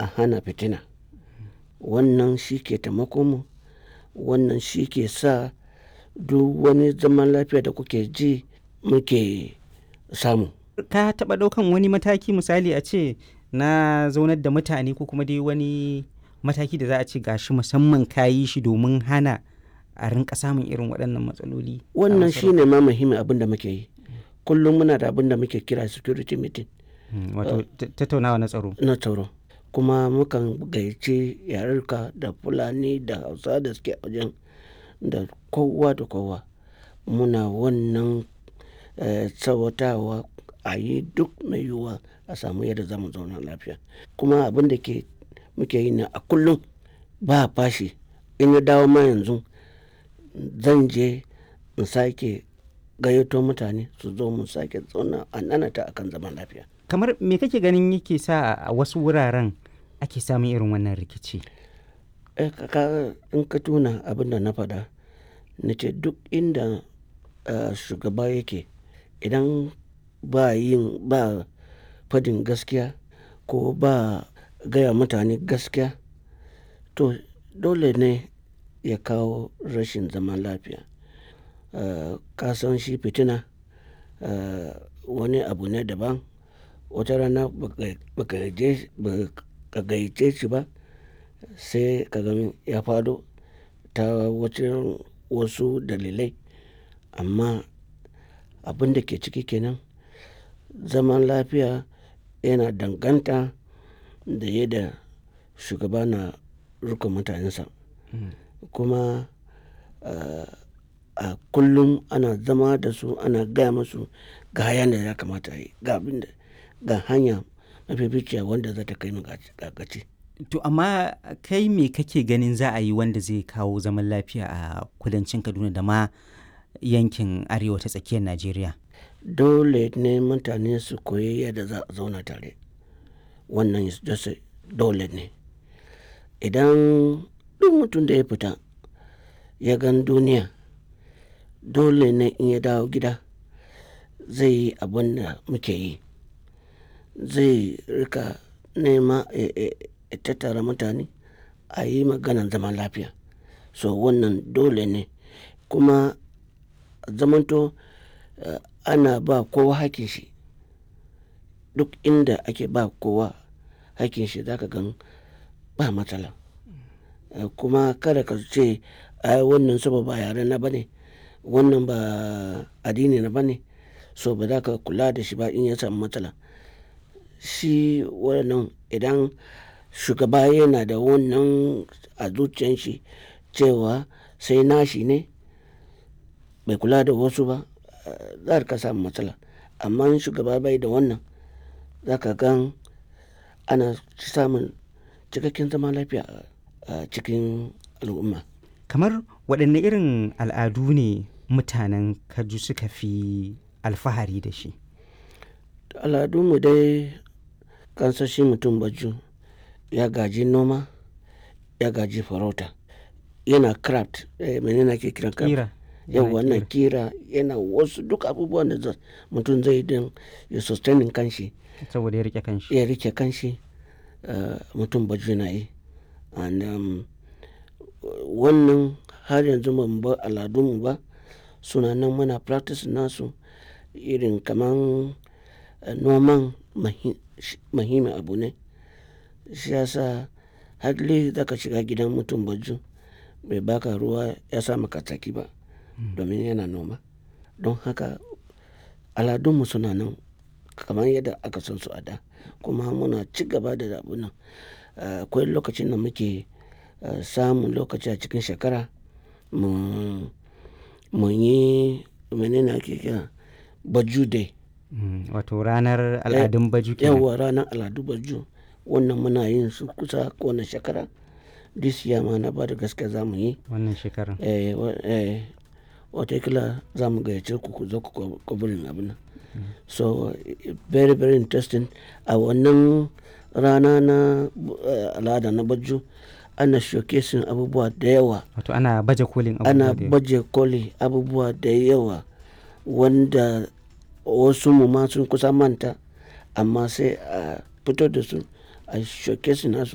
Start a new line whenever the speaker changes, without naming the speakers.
a hana fitina wannan shi ke mu wannan shi ke sa duk wani zaman lafiya da kuke ji muke samu
ka taɓa ɗaukan wani mataki misali a ce na zaunar da mutane ko kuma dai wani mataki da za a ce gashi musamman ka yi shi domin hana a rinka samun irin waɗannan matsaloli
wannan shi ne ma muhimmin abin da muke yi kullum muna da abin da muke kira security meeting
wato tattaunawa na tsaro
na tsaro kuma mukan gayyace yarurka da fulani da hausa da suke wajen da kowa da kowa muna wannan tsawatawa a yi duk mai yiwuwa a samu yadda za mu zauna lafiya kuma abin da ke muke yi na a kullum ba fashi in ya dawo ma yanzu zan je in sake gayyato mutane su zo mu sake zauna a nanata akan zaman lafiya
kamar me kake ganin yake sa a wasu wuraren ake samun irin wannan rikici
in ka tuna abin da na faɗa na ce duk inda shugaba yake idan ba yin ba fadin gaskiya ko ba gaya mutane gaskiya to dole ne ya kawo rashin zaman lafiya kasan shi fitina wani abu ne daban wata rana baka gayyace shi ba sai ka gani ya fado ta wasu dalilai amma abin da ke ciki kenan zaman lafiya yana danganta da yadda shugaba na rika mutanensa kuma a kullum ana zama da su ana gaya musu ga hayan da ya kamata yi ga abin da ga hanya mafificiya wanda za ta kai mu gaci
to amma kai me kake ganin za a yi wanda zai kawo zaman lafiya a kudancin kaduna da ma yankin arewa ta tsakiyar najeriya
dole ne mutane su koyi yadda za a zauna tare wannan dole ne idan duk mutum da ya fita ya gan duniya dole ne in ya dawo gida zai yi abin da muke yi zai rika nema ya tattara mutane a yi maganan zaman lafiya so wannan dole ne kuma zamanto uh, ana ba kowa hakin shi duk inda ake ba kowa hakin shi zaka gan ba matsala uh, kuma kada ka ce ai wannan saba ba yare na bane wannan ba addini na bane so ba za ka kula da shi ba in ya samu matsala shi wannan idan shugaba yana da wannan a zuciyan shi cewa sai nashi ne bai kula da wasu ba za ka samu matsala amma in shugaba bai da wannan za ka gan ana samun cikakken zama lafiya a cikin al'umma
kamar waɗanne irin al'adu ne mutanen kaju suka fi alfahari da shi
al'adunmu dai kansashi mutum baju ya gaji noma ya gaji farauta yana craft eh, menene ke kiran
kira
yau wannan kira yana wasu duk abubuwan da mutum zai don ya sustaining kanshi
saboda ya rike kanshi
ya rike kanshi uh, mutum baju na yi and um, wannan har yanzu ban ba al'adunmu ba suna nan muna practice nasu irin kaman uh, noman muhimmin abu ne shi yasa hadli zaka shiga gidan mutum baju bai baka ruwa ya sa maka tsaki ba domin yana noma don haka aladunmu suna nan kamar yadda aka san su a da kuma muna ci gaba da abu nan akwai lokacin da muke samun lokaci a cikin shekara mu yi menene ake kira baju day
wato ranar al'adun baju kenan
yawa ranar al'adu baju wannan muna yin su kusa kowane shekara this year ma na ba da gaske za mu yi
wannan shekarar
watakila za mu gayyace ku ku zo ku kwabirin abin nan so very very interesting a wannan rana na al'ada na baju ana showcasing abubuwa da yawa
wato ana baje kolin
ana baje koli abubuwa da yawa wanda wasu mu ma sun kusa manta amma sai a fito da su a showcasing nasu